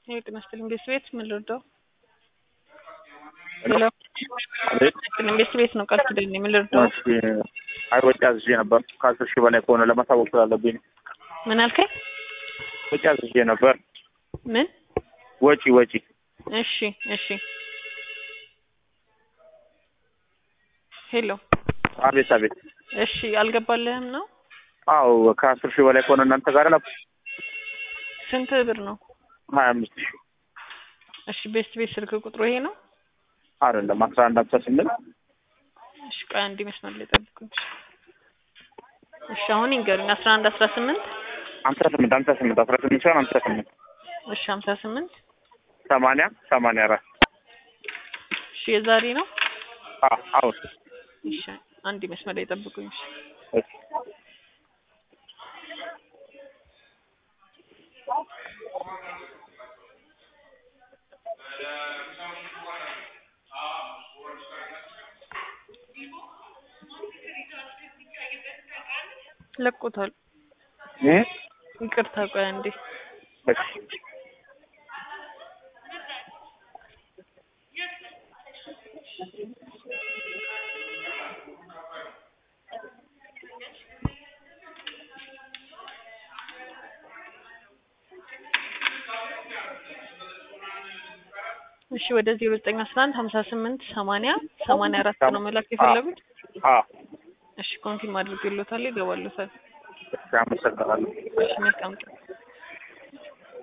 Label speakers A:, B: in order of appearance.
A: ጤና ይስጥልኝ ቤት ቤት ምን ልርዳው?
B: ሄሎ።
A: ሄሎ
B: አቤት።
A: ይስጥልኝ ቤት ቤት ነው ቃል ኪዳኔ ምን ልርዳው?
B: እሺ አይ ወጪ አዝዤ ነበር ከአስር ሺህ በላይ ከሆነ ለማሳወቅ ስላለብኝ ነው።
A: ምን አልከኝ?
B: ወጪ አዝዤ ነበር።
A: ምን?
B: ወጪ ወጪ
A: እሺ እሺ ሄሎ
B: አቤት አቤት።
A: እሺ አልገባልህም ነው?
B: አዎ ከአስር ሺህ በላይ ከሆነ እናንተ ጋር ነው
A: ስንት ብር ነው?
B: ሀያ አምስት ሺህ
A: እሺ ቤት ቤት ስልክ ቁጥሩ ይሄ ነው?
B: አይደለም አስራ አንድ ሀምሳ ስምንት
A: እሺ ቆይ አንዴ መስመር ላይ ጠብቁኝ። እሺ አሁን ይንገሩኝ አስራ አንድ አስራ ስምንት
B: ሀምሳ ስምንት ሀምሳ ስምንት አስራ ስምንት ሳይሆን ሀምሳ ስምንት
A: እሺ ሀምሳ ስምንት
B: ሰማንያ ሰማንያ አራት
A: እሺ የዛሬ ነው?
B: አዎ አሁን
A: እሺ አንዴ መስመር ላይ ጠብቁኝ። እሺ
B: እሺ
A: ለቆታል።
B: እ
A: ይቅርታ ቆይ አንዴ
B: እሺ
A: እሺ ወደ ዜሮ ዘጠኝ አስራ አንድ ሀምሳ ስምንት ሰማንያ ሰማንያ አራት ነው መላክ የፈለጉት?
B: አዎ
A: እሺ ኮንፊርም አድርጌልዎታል ይገባልዎታል።
B: እሺ አመሰግናለሁ።
A: እሺ መልካም ቀን